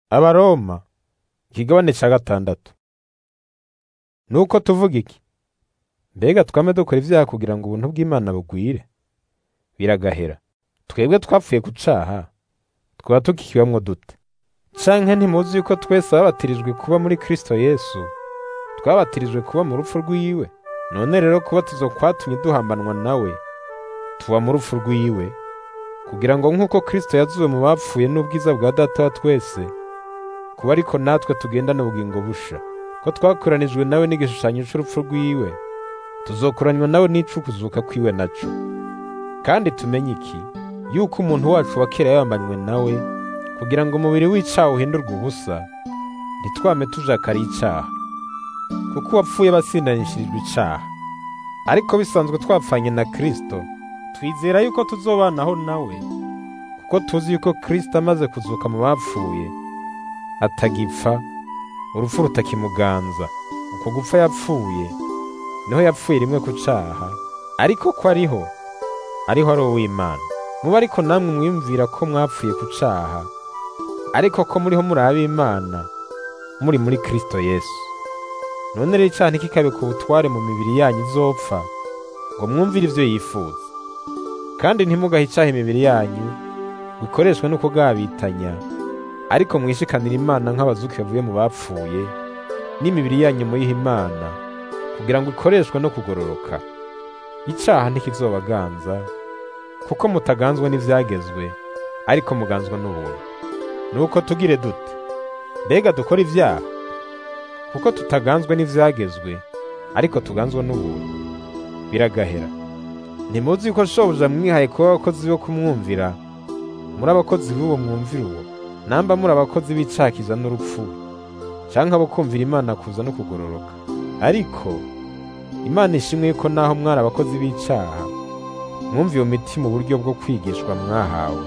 abaroma ikigabane ca gatandatu nuko tuvuga iki mbega twame dukora ivyaha kugira ngo ubuntu bw'imana bugwire biragahera twebwe twapfuye ku caha twaba tukikibamwo dute canke ntimuzi yuko twese babatirijwe kuba muri kristo yesu twabatirijwe kuba mu rupfu rwiwe none rero kubatizwa kwatumye duhambanwa nawe tuba mu rupfu rwiwe kugira ngo nk'uko kristo yazuwe mu bapfuye n'ubwiza bwa data wa twese kuba ariko natwe tugendana ubugingo busha ko twakoranijwe nawe n'igishushanyo c'urupfu rwiwe tuzokoranywa nawe n'icukuzuka kwiwe naco kandi tumenye iki yuko umuntu wacu wa kera yabambanywe nawe kugira ngo umubiri w'icaha uhindurwe ubusa ntitwame tujakariye icaha kuko uwapfuye basindanishirijwe icaha ariko bisanzwe twapfanye na kristo twizera yuko tuzobanaho nawe kuko tuzi yuko kristo amaze kuzuka mu bapfuye atagipfa urupfu rutakimuganza uko gupfa yapfuye niho yapfuye rimwe ku caha ariko ko ariho ariho ari uw'imana muba ariko namwe mwiyumvira ko mwapfuye ku caha ariko ko muriho muri ab'imana muri muri kristo yesu none rero icaha ntikikabe ku butware mu mibiri yanyu izopfa ngo mwumvire ivyo yifuza kandi ntimugahe icaha imibiri yanyu gukoreshwe no kugabitanya ariko mwishikanira imana nk'abazuki bavuye mu bapfuye n'imibiri yanyu muyiha imana kugira ngo ikoreshwe no kugororoka icaha ntikizobaganza kuko mutaganzwa n'ivyagezwe ariko muganzwa n'ubuntu nuko tugire dute mbega dukora ivyaha kuko tutaganzwa n'ivyagezwe ariko tuganzwa n'ubuntu biragahera ntimuzi yuko shobuja mwihaye kuba abakozi bo kumwumvira muri abakozi b'uwo mwumvira uwo namba muri abakozi b'icakiza n'urupfu canke abo kumvira imana kuza no kugororoka ariko imana ishimwe yuko naho mwari abakozi b'icaha mwumviye umutima uburyo bwo kwigishwa mwahawe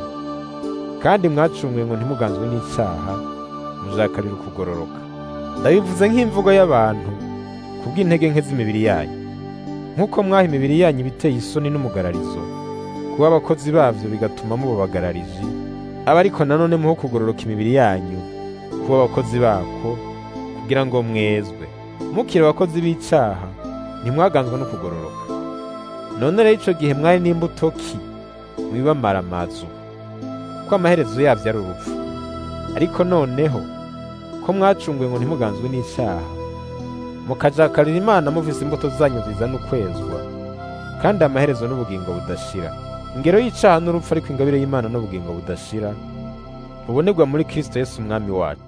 kandi mwacunguye ngo ntimuganzwe n'icaha mujakarira ukugororoka ndabivuze nk'imvugo y'abantu kubw'intege nke z'imibiri yanyu nk'uko mwaha imibiri yanyu ibiteye isoni n'umugararizo kuba abakozi bavyo bigatuma mubabagararije aba ariko nanone muho kugororoka imibiri yanyu kuba abakozi bako kugira ngo mwezwe mukiri abakozi b'icaha ntimwaganzwa no kugororoka none rero ico gihe mwari n'imbuto ki mwibamara amazu ko amaherezo yavyo ari urupfu ariko noneho ko mwacunguye ngo ntimuganzwe n'icaha mukajakarira imana muvise imbuto zanyu zizana ukwezwa kandi amaherezo n'ubugingo budashira ingero y'icaha n'urupfu ariko ingabire y'imana n'ubugingo budashira bubonerwa muri kristo yesu umwami wacu